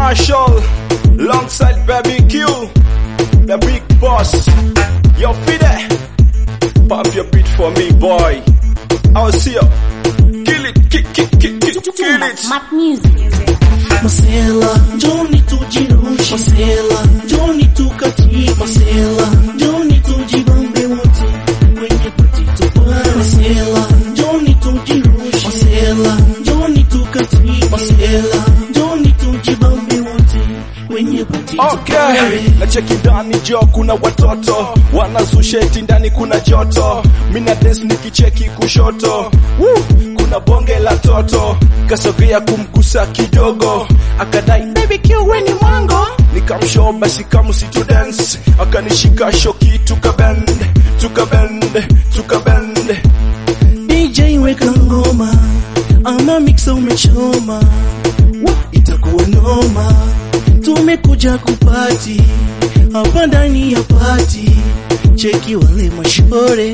Marshall, alongside Baby Q, the big boss. Yo, Fide, pop your beat for me, boy. I'll see ya. Kill it, kill, kill, kill, kill, kill it. Smart music. Masela, Johnny tujirushe. Masela, Johnny tukati. Masela, Johnny tujibambe wote. Kwenye pati tupare. Masela, Johnny tujirushe. Masela, Johnny tukati. Masela, Johnny tujibambe wote. Kwenye pati Okay, tupare. na cheki ndani jo kuna watoto wanazusha eti ndani kuna joto, mina dance nikicheki kushoto Woo, kuna bonge la toto kasogea kumgusa kidogo, akadai baby Q we ni mwango, nikamshow basi kama situ dance, akanishika shoki tukabend tukabend tukabend DJ weka ngoma ama mixa umechoma Wa, itakuwa noma tumekuja kupati hapa ndani ya pati cheki wale mashore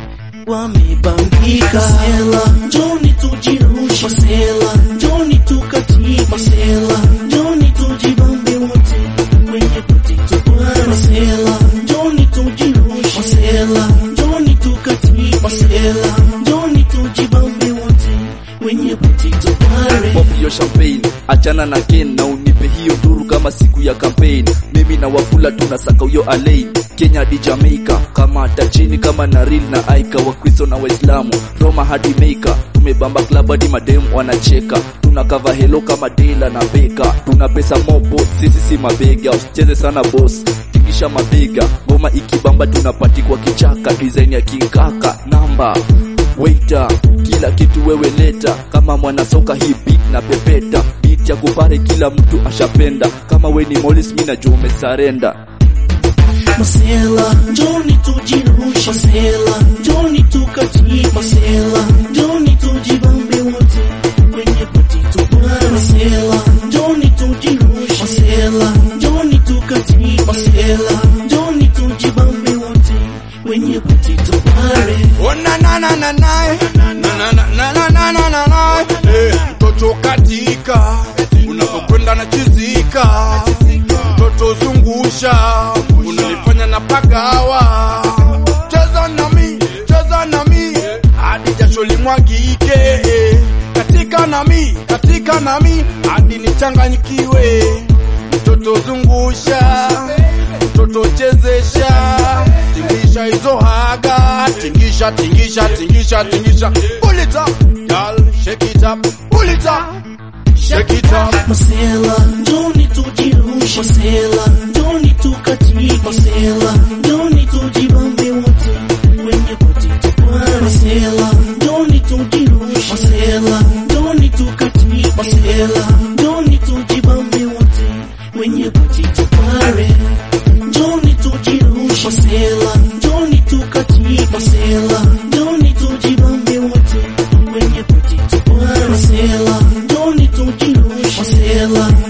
wamebambika Masela Joni tujirushe Masela Joni tukati Masela Joni tujibambe wote kwenye pati tupare Masela Joni tujirushe Masela Joni tukati Masela Joni tujibambe wote kwenye pati tupare Pop hiyo champagne, achana na Ken na unipe hiyo duru kama siku ya campaign. Mimi na Wafula tunasaka huyo Alain, Kenya hadi Jamaica, kama hata chini kama Naril na Aika, Wakristo na Waislamu, Roma hadi Meika. Tumebamba club hadi mademu wanacheka, tuna cover hello kama Dela na Beka, tuna pesa mobo, sisi si mabega, usicheze sana boss tingisha mabega, ngoma ikibamba tunapati kwa kichaka, design ya kikaka namba Waiter, kila kitu wewe leta, kama mwanasoka hii beat na pepeta, beat ya kupare kila mtu ashapenda, kama we ni Morris mimi najua umesarenda. Masela, Joni tujirushe Masela, Joni tukati Masela, Joni tujibambe wote kwenye pati tupare Masela, Joni tujirushe Masela, Joni tukati Masela, Joni tujibambe wote kwenye pati tupare Oh na na na na na na na na na na na na na na Eh, mtoto katika unapokwenda na chizika mtoto zungusha unanifanya na pagawa cheza nami cheza nami hadi jasho limwagike eh. katika nami katika nami hadi nichanganyikiwe mtoto zungusha mtoto chezesha tingisha hizo haga tingisha tingisha tingisha tingisha pull it up girl shake it up pull it up shake it up Masela, Joni tujirushe Masela, Joni tukati Masela, Joni tujibambe wote kwenye pati tupare Masela, Joni tujirushe Masela, Joni tukati Masela, Joni tujibambe wote kwenye pati tupare Joni tujirushe Masela, Joni tukati Masela, Joni tujibambe wote kwenye pati tupare Masela, Joni tujirushe Masela,